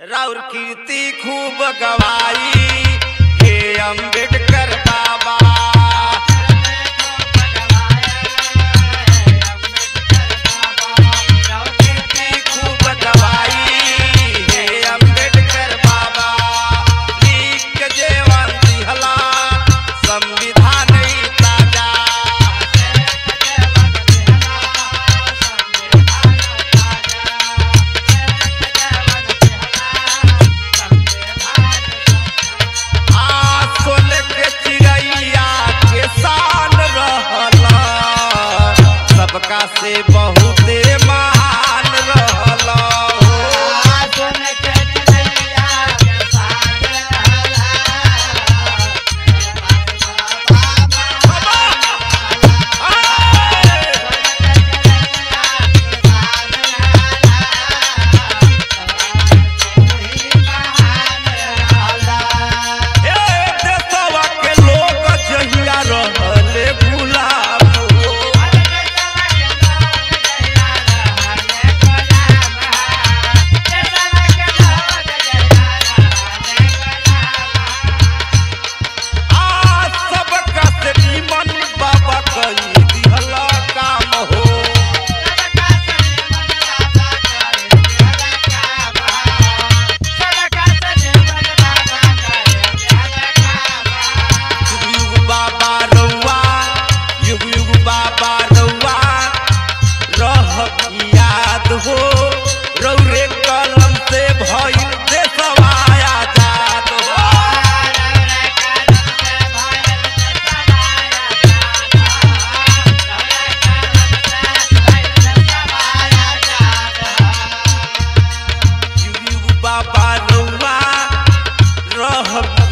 राउर कीर्ति खूब गवाई हे अम्बेडकर बाबा कीर्ति खूब गवाई हे अम्बेडकर बाबा लिख के जेवन दिहला संविधान ई ताजा आसोल के चिड़ैया के शान रहला सबका से बहुते महान रहला ए देशवा के लोग जहिया रहले गुलाम हो आ सबका से निमन बाबा कई दिहला काम हो युग युग बाबा रउआ युग युग बाबा रउआ रह की याद हो रौरे कलम से भइल देशवा आजाद हो युग युग बाबा रउआ रह